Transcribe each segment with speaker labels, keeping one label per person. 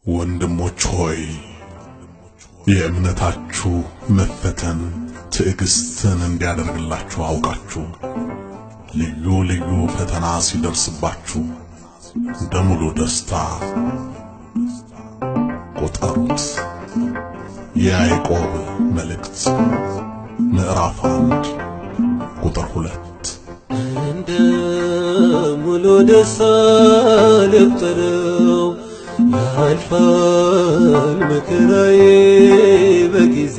Speaker 1: ወንድሞች ሆይ የእምነታችሁ መፈተን ትዕግስትን እንዲያደርግላችሁ አውቃችሁ ልዩ ልዩ ፈተና ሲደርስባችሁ እንደ ሙሉ ደስታ ቁጠሩት። የያዕቆብ መልእክት ምዕራፍ አንድ ቁጥር ሁለት
Speaker 2: እንደ ሙሉ ደስታ ልቁጠረው ያልፋል መከራዬ በጊዜ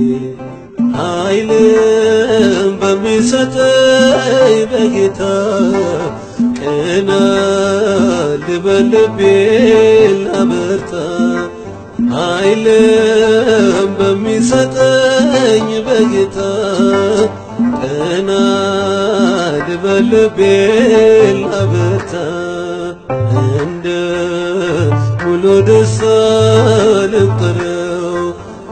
Speaker 2: ኃይልም በሚሰጠኝ በጌታ ቀና ልበል ልቤን ላበርታ ኃይልም በሚሰጠኝ በጌታ ቀና ልበል ልቤን ላበርታ እንደ ሙሉ ደስታ ልቁጠረው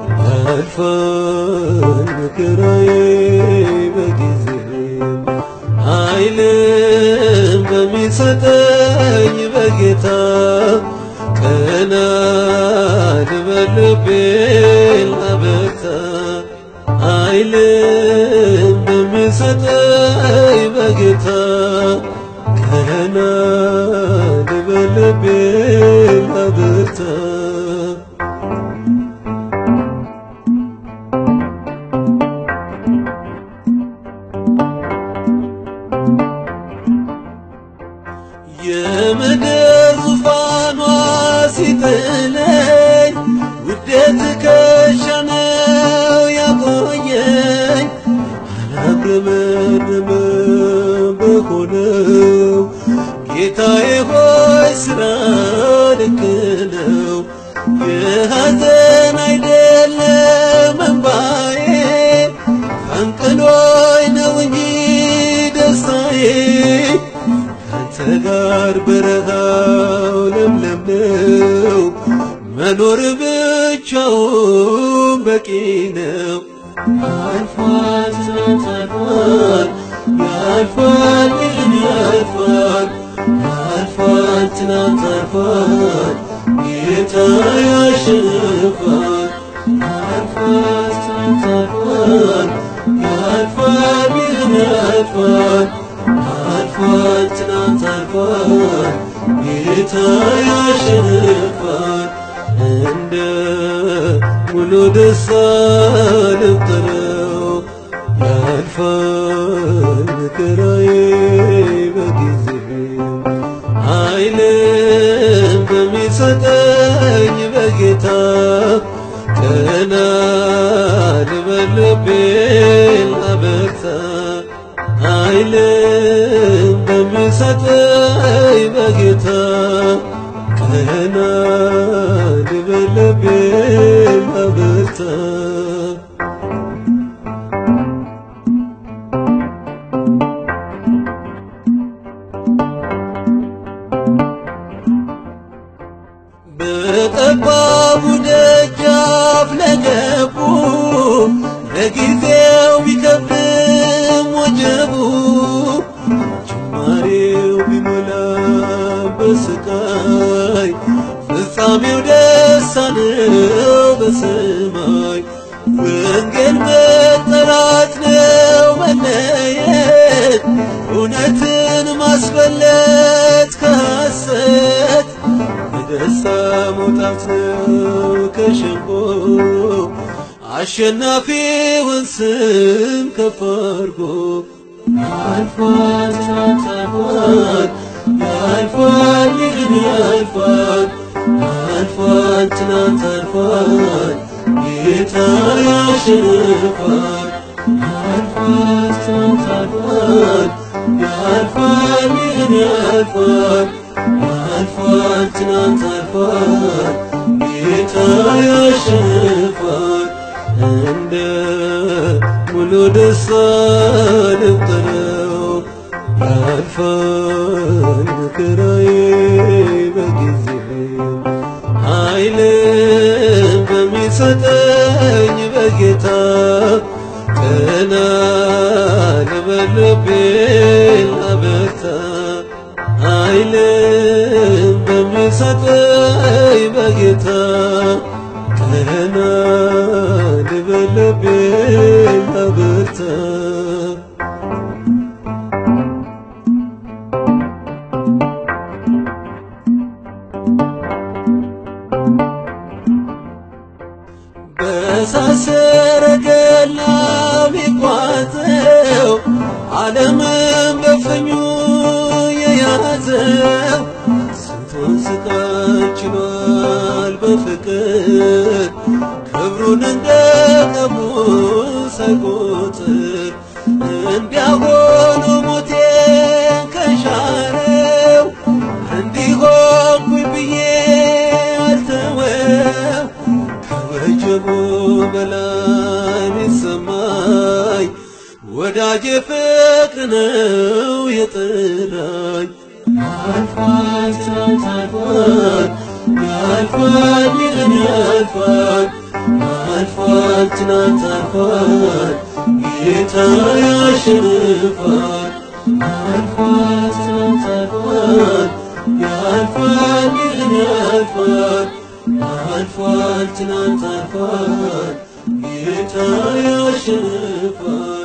Speaker 2: ያልፋል መከራዬ በጊዜ ኃይልም በሚሰጠኝ በጌታ ቀና ልበል ልቤን ላበርታ ኃይልም በሚሰጠኝ በጌታ ቀና ልበል ልቤን ላበርታ የምድር ዙፋኗ ሲጥለኝ ውዴት ከሸነው ያቆየኝ አላግረመረመ በሆነው ጌታዬ ሆይ ስራ ልክ ነው። የሐዘን አይደለም እንባዬ አንቅሎኝ ነው እንጂ ደስታዬ ካንተ ጋር በረሃው ለምለም ነው። መኖር ብቻውን በቂ ነው። አልፏል ትናንት አልፏል ያልፋል ይህን ያልፋል ያልፋል ትናንት አልፏል ጌታ ያሸንፋል ያልፋል ትናንት አልፏል ያልፋል ይህን ያልፋል አልፏል ትናንት አልፏል ጌታ ያሸንፋል እንደ ሙሉ ደስታ ልቁጠረው ያልፋል መከራዬ በጊዜ ኃይልም በሚሰጠኝ በጌታ ቀና ልበል ልቤን ላበርታ ኃይልም በሚሰጠኝ በጌታ ቀና ልበል ልቤን ላበርታ በጠባቡ ደጃፍ ለገቡ ለጊዜው ቢከብድም ወጀቡ ጅማሬው ቢሞላ በስቃይ ፍጻሜው ደስታ ነው በሰማይ ወንጌል መጠራት ነው መለየት እውነትን ማስበለት ከሐሰት በደስታ መውጣት ነው ከሸንጎ አሸናፊውን ስም ከፍ አድርጎ ያልፋል ትናንት አልፏል ያልፋል ይህን ያልፋል ያልፋል ትናንት አልፏል ጌታ ያሸንፋል ያልፋል ትናንት አልፏል ያልፋል ይህን ያልፋል ያልፋል ትናንት አልፏል ጌታ ያሸንፋል እንደ ሙሉ ደስታ ልቁጠረው ያልፋል መከራዬ በጊዜ ኃይልም በሚሰጠኝ በጌታ ቀና ልበል ልቤን ላበርታ ኃይልም በሚሰ በሚሰጠኝ በጌታ ቀና ልበል ልቤን ላበርታ በሳሰረገላ ቢቋጠው ዓለምን በፍኙ የያዘው ስንቱን ስቃይ ችሏል በፍቅር ክብሩን እንደ ቀቡ ሳይቆጥር እንዲያሆኑ ሞቴን ከሻረው እንዲሆንኩኝ ብዬ አልተወው ከወጀቡ በላይ ሚሰማኝ ወዳጄ ፍቅር ነው የጠራኝ ያልፋል ትናንት አልፏል ያልፋል ይህን ያልፋል ያልፋል ትናንት አልፏል ጌታ ያሸንፋል ያልፋል ትናንት አልፏል ያልፋል ይህን ያልፋል ያልፋል ትናንት አልፏል ጌታ ያሸንፋል